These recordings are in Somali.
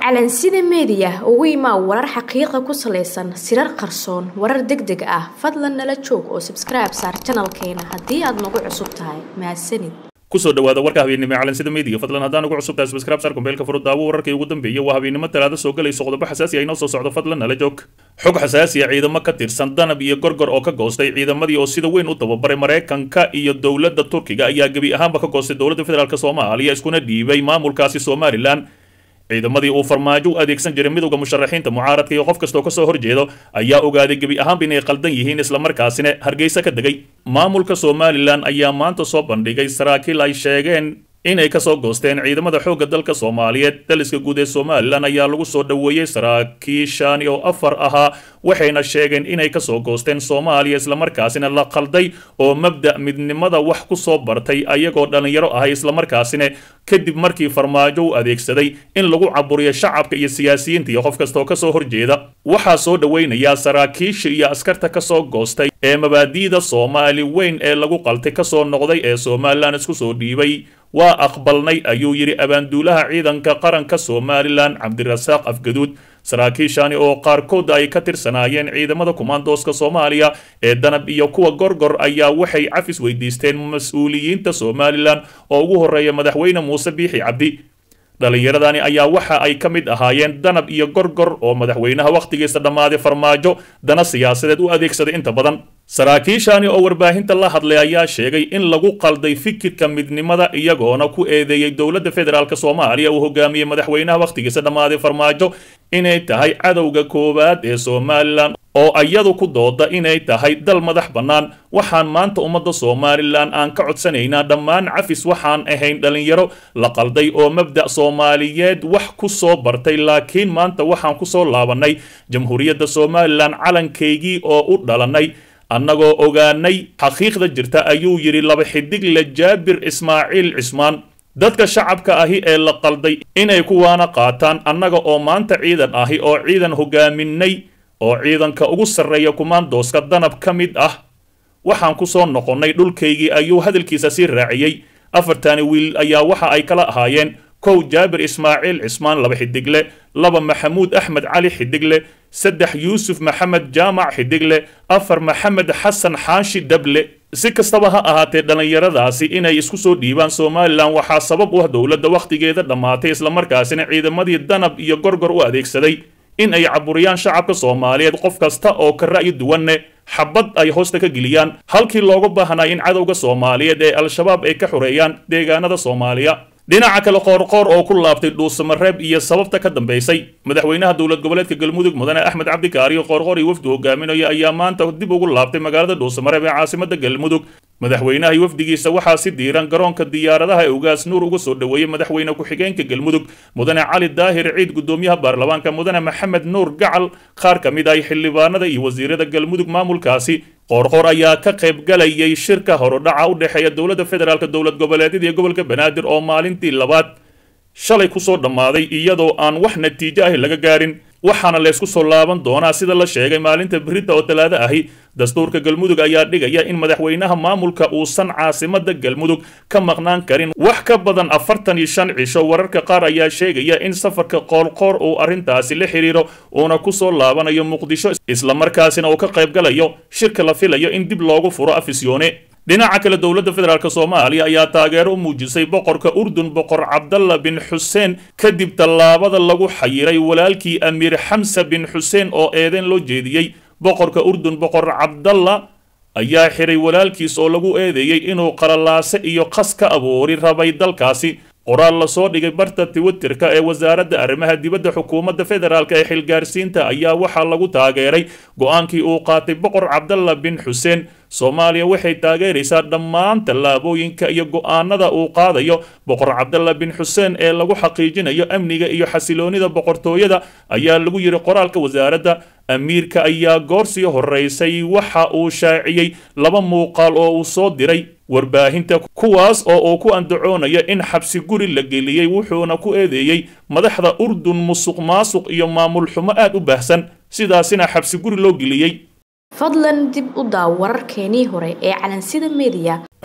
calansida meediya ugu imaa warar xaqiiqa ku salaysan sirar qarsoon warar deg deg ah fadlan nala joog oo sabskribe saar janalkeena haddii aad nagu cusub tahay mahadsanid kusoo dhawaada warka habeennimo ee calansida meediga fadlan haddaan ugu cusub tahay subscribe saar kumbeelka furo daawo wararkii ugu dambeeyay waa habeennimo talaado soo galayso qodobo xasaasi ah inoo soo socdo fadlan nala joog xog xasaasi ah ciidamo ka tirsan danab iyo gorgor oo ka goostay ciidamadii oo sida weyn u tababaray maraykanka iyo dowladda turkiga ayaa gebi ahaanba ka goostay dowladda federaalk soomaaliya iskuna dhiibay maamulkaasi somalilan ciidamadii uu farmaajo u adeegsan jiray midowda musharaxiinta mucaaradka iyo qof kastoo kasoo horjeedo ayaa ogaaday gebi ahaanba inay qaldan yihiin islamarkaasina hargeysa ka degay maamulka somalilan ayaa maanta soo bandhigay saraakiil ay sheegeen inay kasoo goosteen ciidamada xoogga dalka soomaaliyeed daliska guud ee somalilan ayaa lagu soo dhoweeyey saraakiishaani oo afar ahaa waxayna sheegeen inay kasoo goosteen soomaaliya islamarkaasina la qalday oo mabda' midnimada wax ku soo bartay ayagoo dhallinyaro ahay islamarkaasina kadib markii farmaajo u adeegsaday in lagu caburiyo shacabka iyo siyaasiyiinta iyo qof kastaoo kasoo horjeeda waxaa soo dhoweynayaa saraakiisha iyo askarta kasoo goostay ee mabaadi'da soomaali weyn ee lagu qaltay kasoo noqday ee somalilan isku soo dhiibay waa aqbalnay ayuu yidhi abaanduulaha ciidanka qaranka somalilan cabdirasaaq afgaduud saraakiishani oo qaarkood ay ka tirsanaayeen ciidamada kumaandooska soomaaliya ee danab iyo kuwa gorgor ayaa waxay cafis weydiisteen mas-uuliyiinta somalilan oo ugu horreeya madaxweyne muuse biixi cabdi dhallinyaradani ayaa waxa ay ka mid ahaayeen danab iyo gorgor oo madaxweynaha wakhtigiisa dhammaaday farmaajo dana siyaasadeed u adeegsaday inta badan saraakiishani oo warbaahinta la hadlay ayaa sheegay in lagu qalday fikirka midnimada iyagoona ku eedeeyey dowladda federaalk soomaaliya uu hogaamiyey madaxweynaha wakhtigiisa dhammaaday farmaajo inay tahay cadowga koowaad ee somalilan oo iyadu ku dooda inay tahay dal madax bannaan waxaan maanta ummadda somalilan aan ka codsanaynaa dhammaan cafis waxaan ahayn dhallinyaro la qalday oo mabda' soomaaliyeed wax ku soo bartay laakiin maanta waxaan ku soo laabannay jamhuuriyadda somalilan calankaygii oo u dhalannay annagoo ogaanay xaqiiqda jirta ayuu yidhi laba xidigle jaabir ismaaciil cismaan dadka shacabka ahi ee la qalday inay kuwaana qaataan annaga oo maanta ciidan ahi oo ciidan hogaaminay oo ciidanka ugu sarreeya kumaandooska danab ka mid ah waxaan ku soo noqonnay dhulkaygii ayuu hadalkiisa sii raaciyey afartani wiil ayaa waxa ay kala ahaayeen kow jaabir ismaaciil cismaan laba xidigle laba maxamuud axmed cali xidigle saddex yuusuf maxamed jaamac xidigle afar maxamed xasan xaashi dable si kastaba ha ahaatee dhallinyaradaasi inay isku soo dhiibaan somalilan waxaa sabab u ah dowladda wakhtigeeda dhammaatay islamarkaasina ciidamadii danab iyo gorgor u adeegsaday in ay caburiyaan shacabka soomaaliyeed qof kasta oo ka ra'yi duwanne xabad ay hoosta ka geliyaan halkii looga baahnay in cadowga soomaaliyeed ee al-shabaab ay ka xoreeyaan deegaanada soomaaliya dhinaca kale qoorqoor oo ku laabtay dhuusamareeb iyo sababta ka dambaysay madaxweynaha dowlad goboleedka galmudug mudane axmed cabdikaariyo qoorqoor iyo wafdi hogaaminaya ayaa maanta dib ugu laabtay magaalada dhuusamareeb ee caasimada galmudug madaxweynaha iyo wafdigiisa waxaa si diiran garoonka diyaaradaha ee ugaas nuur uga soo dhoweeyey madaxweyne ku-xigeenka galmudug mudane cali daahir ciid gudoomiyaha baarlamaanka mudane maxamed nuur gacal qaar ka mid ah xildhibaanada iyo wasiirada galmudug maamulkaasi qoorqoor ayaa ka qaybgalayay shirka horudhaca u dhexeeya dowladda federaalk dowlad goboleedyada iyo gobolka banaadir oo maalintii labaad shalay kusoo dhammaaday iyadoo aan wax natiijo ahi laga gaarin waxaana laysku soo laaban doonaa sida la sheegay maalinta berita oo talaado ahi dastuurka galmudug ayaa dhigaya in madaxweynaha maamulka uusan caasimada galmudug ka maqnaan karin wax ka badan afartan iyo shan cisho wararka qaar ayaa sheegaya in safarka qoorqoor uu arrintaasi la xiriiro uuna kusoo laabanayo muqdisho islamarkaasina uu ka qaybgalayo shirka la filayo in dib loogu furo afisyoone dhinaca kale dowladda federaalk soomaaliya ayaa taageero u muujisay boqorka urdun boqor cabdalla bin xuseen kadib tallaabada lagu xayiray walaalkii amiir xamsa bin xuseen oo eedeyn loo jeediyey boqorka urdun boqor cabdalla ayaa xiray walaalkiis oo lagu eedeeyey inuu qalalaase iyo qas ka abuuri rabay dalkaasi qoraal lasoo dhigay barta twitterka ee wasaaradda arrimaha dibadda xukuumadda federaalk ee xilgaarsiinta ayaa waxaa lagu taageeray go-aankii uu qaatay boqor cabdalla bin xuseen soomaaliya waxay taageeraysaa dhammaan tallaabooyinka iyo go-aanada uu qaadayo boqor cabdalla bin xuseen ee lagu xaqiijinayo amniga iyo xasiloonida boqortooyada ayaa lagu yidhi qoraalka wasaaradda amiirka ayaa goorsii horeysay waxa uu shaaciyey laba muuqaal oo uu soo diray warbaahinta kuwaas oo uu ku andacoonayo in xabsi guri la geliyey wuxuuna ku eedeeyey madaxda urdun musuq maasuq iyo maamul xumo aad u baahsan sidaasina xabsi guri loo geliyey fadlan dib u daaw wararkeenii hore ee calansida meediya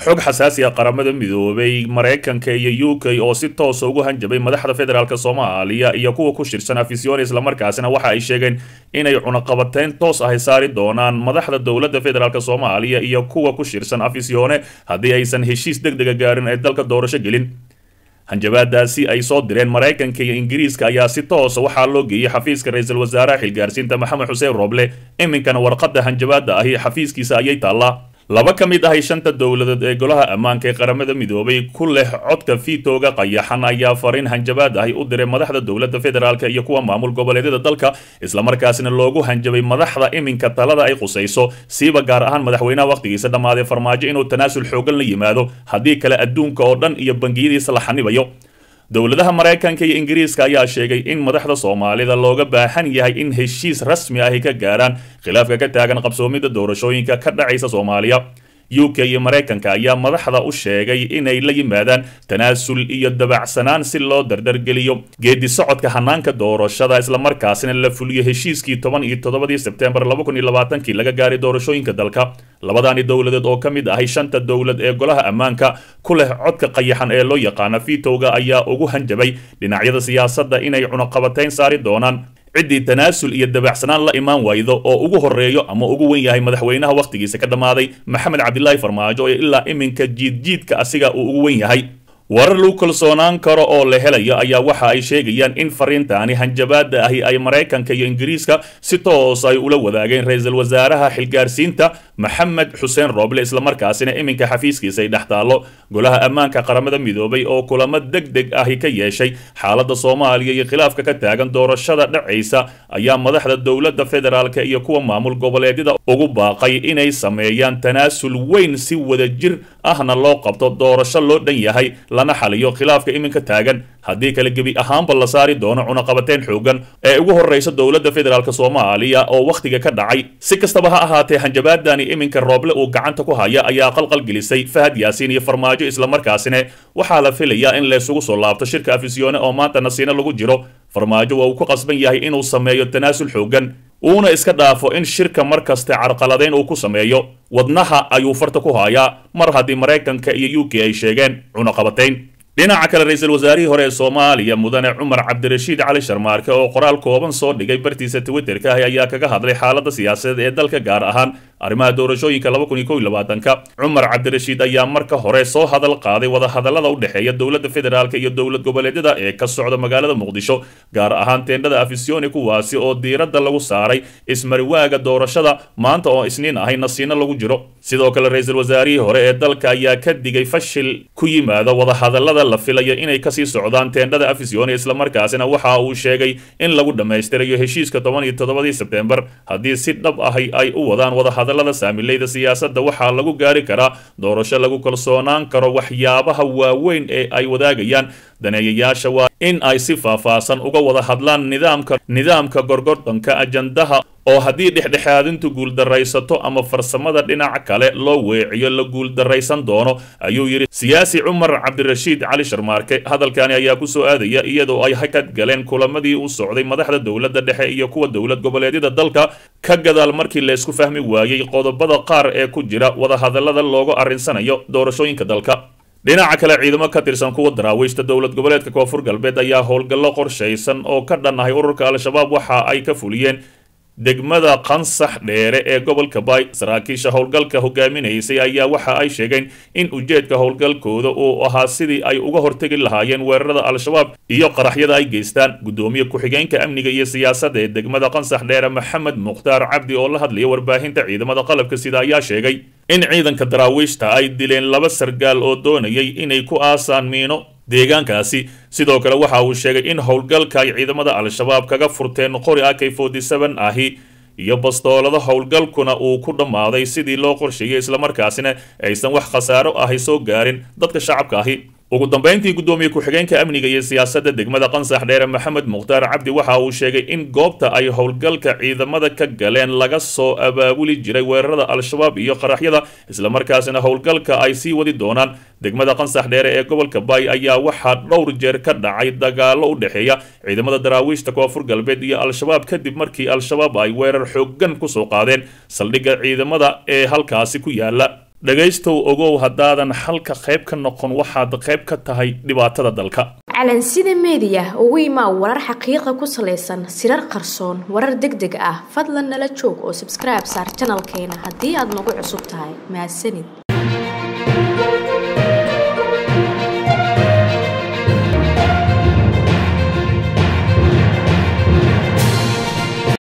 xog xasaasi ah qaramada midoobay maraykanka iyo u k oo si toosa ugu hanjabay madaxda federaalk soomaaliya iyo kuwa ku shirsan afisyoone islamarkaasina waxa ay sheegeen inay cunaqabateyn toos ahy saari doonaan madaxda dowladda federaalk soomaaliya iyo kuwa ku shirsan afisyoone haddii aysan heshiis deg dega gaarin ay dalka doorasho gelin hanjabaadaasi ay soo direen maraykanka iyo ingiriiska ayaa si toosa waxaa loo geeyey xafiiska ra-iisul wasaaraha xilgaarsiinta maxamed xuseen roble iminkana warqadda hanjabaada ahi xafiiskiisa ayay taallaa laba ka mid ahay shanta dowladood ee golaha ammaanka ee qaramada midoobay ku leh codka fiitooga qayaxan ayaa fariin hanjabaad ahi u diray madaxda dowladda federaalk iyo kuwa maamul goboleedyada dalka islamarkaasina loogu hanjabay madaxda iminka talada ay qusayso siiba gaar ahaan madaxweynaha wakhtigiisa dhammaaday farmaajo inuu tanaasul xoogan la yimaado haddii kale adduunka oo dhan iyo bangiyadiisa la xanibayo dowladaha maraykanka iyo ingiriiska ayaa sheegay in madaxda soomaalida looga baahan yahay in heshiis rasmi ahi ka gaaraan khilaafka ka taagan qabsoomidda doorashooyinka ka dhacaysa soomaaliya u k iyo maraykanka ayaa madaxda u sheegay inay la yimaadaan tanaasul iyo dabacsanaan si loo dardargeliyo geedi socodka hanaanka doorashada islamarkaasina la fuliyo heshiiskii toban iyo toddobadii sebtembar laba kun iyo labaatankii laga gaaray doorashooyinka dalka labadaani dowladeed oo ka mid ahay shanta dowlad ee golaha ammaanka ku leh codka qayaxan ee loo yaqaana vitowga ayaa ugu hanjabay dhinacyada siyaasadda inay cunaqabateyn saari doonaan ciddii tanaasul iyo dabacsanaan la imaan waydo oo ugu horeeyo ama ugu wen yahay madaxweynaha wakhtigiisa ka dhammaaday maxamed cabdilaahi farmaajo ee ilaa iminka jiidjiidka asiga uu ugu wen yahay warar lagu kalsoonaan karo oo la helayo ayaa waxa ay sheegayaan in fariintaani hanjabaada ahi ay maraykanka iyo ingiriiska si toos ay ula wadaageen ra-iisul wasaaraha xilgaarsiinta maxamed xuseen rooble islamarkaasina iminka xafiiskiisa ay dhex taallo golaha ammaanka qaramada midoobay oo kulamo deg deg ahi ka yeeshay xaaladda soomaaliya iyo khilaafka ka taagan doorashada dhacaysa ayaa madaxda dowladda federaalk iyo kuwa maamul goboleedyada ugu baaqay inay sameeyaan tanaasul weyn si wadajir ahna loo qabto doorasho loo dhan yahay lana xaliyo khilaafka iminka taagan haddii kale gebi ahaanba la saari doono cunaqabateyn xoogan ee ugu horreysa dowladda federaalk soomaaliya oo wakhtiga ka dhacay si kastaba ha ahaatee hanjabaadani iminka rooble uu gacanta ku haya ayaa qalqal gelisay fahad yaasiin iyo farmaajo islamarkaasina waxaa la filayaa in laysugu soo laabto shirka afisyoone oo maanta nasiino lagu jiro farmaajo waa uu ku qasban yahay inuu sameeyo tanaasul xoogan uuna iska dhaafo in shirka mar kaste carqaladeyn uu ku sameeyo wadnaha ayuu farta ku hayaa mar haddii maraykanka iyo u k ay sheegeen cunaqabateyn dhinaca kale ra-iisul wasaarihii hore ee soomaaliya mudane cumar cabdirashiid cali sharmaarke oo qoraal kooban soo dhigay bartiisa twitterka ah ayaa kaga hadlay xaaladda siyaasadeed ee dalka gaar ahaan arrimaha doorashooyinka laba kun iyo kow iyo labaatanka cumar cabdirashiid ayaa marka hore soo hadal qaaday wadahadallada u dhexeeya dowladda federaalk iyo dowlad goboleedyada ee ka socda magaalada muqdisho gaar ahaan teendhada afisyooni kuwaasi oo diiradda lagu saaray ismariwaaga doorashada maanta oo isniin ahay nasiino lagu jiro sidoo kale ra-iisul wasaarihii hore ee dalka ayaa ka digay fashil ku yimaada wadahadallada la filayo inay kasii socdaan teendhada afisyooni islamarkaasina waxa uu sheegay in lagu dhammaystirayo heshiiska toban iyo toddobadii sebtembar haddii si dhab ahi ay u wadaan wadahadallada saamileyda siyaasadda waxaa lagu gaari karaa doorasho lagu kalsoonaan karo waxyaabaha waaweyn ee ay wadaagayaan daneeyayaasha waa in ay si faahfaahsan uga wada hadlaan nidaamka nidaamka gorgordonka ajandaha oo haddii dhexdhexaadintu guuldaraysato ama farsamada dhinac kale loo weeciyo la guuldaraysan doono ayuu yidhi siyaasi cumar cabdirashiid cali sharmaarke hadalkani ayaa kusoo aadaya iyadoo ay hakad galeen kulamadii u socday madaxda dowladda dhexe iyo kuwa dowlad goboleedyada dalka ka gadaal markii laysku fahmi waayey qodobada qaar ee ku jira wadahadallada loogu arrinsanayo doorashooyinka dalka dhinaca kale ciidamo ka tirsan kuwa daraawiishta dowlad goboleedka koonfur galbeed ayaa howlgallo qorshaysan oo ka dhan ahay ururka al-shabaab waxa ay ka fuliyeen degmada qansax dheere ee gobolka baay saraakiisha howlgalka hogaaminaysay ayaa waxa ay sheegeen in ujeedka howlgalkooda uu ahaa sidii ay uga hortegi lahaayeen weerarada al-shabaab iyo qaraxyada ay geystaan guddoomiye ku-xigeenka amniga iyo siyaasadda ee degmada qansax dheere maxamed mukhtaar cabdi oo la hadlaya warbaahinta ciidamada qalabka sida ayaa sheegay in ciidanka daraawiishta ay dileen laba sargaal oo doonayay inay ku aasaan miino deegaankaasi sidoo kale waxa uu sheegay in howlgalka ay ciidamada al-shabaab kaga furteen qori ak forty seven ahi iyo bastoolada howlgalkuna uu ku dhammaaday sidii loo qorsheeyey islamarkaasina aysan wax khasaaro ahi soo gaarin dadka shacabka ahi ugu dambeyntii guddoomiye ku-xigeenka amniga iyo siyaasadda degmada qansax dheere maxamed mukhtaar cabdi waxa uu sheegay in goobta ay howlgalka ciidamada ka galeen laga soo abaabuli jiray weerarada al-shabaab iyo qaraxyada islamarkaasina howlgalka ay sii wadi doonaan degmada qansax dheere ee gobolka baay ayaa waxaa dhowr jeer ka dhacay dagaallo u dhexeeya ciidamada daraawiishta koonfur galbeed iyo al-shabaab kadib markii al-shabaab ay weerar xoogan kusoo qaadeen saldhigga ciidamada ee halkaasi ku yaala dhegaystow ogow haddaadan xalka qayb ka noqon waxaad qayb ka tahay dhibaatada dalka calansida meediya ugu imaa warar xaqiiqa ku salaysan sirar qarsoon warar deg deg ah fadlan nala joog oo sabskribe saar janalkeena haddii aad nagu cusub tahay mahadsanid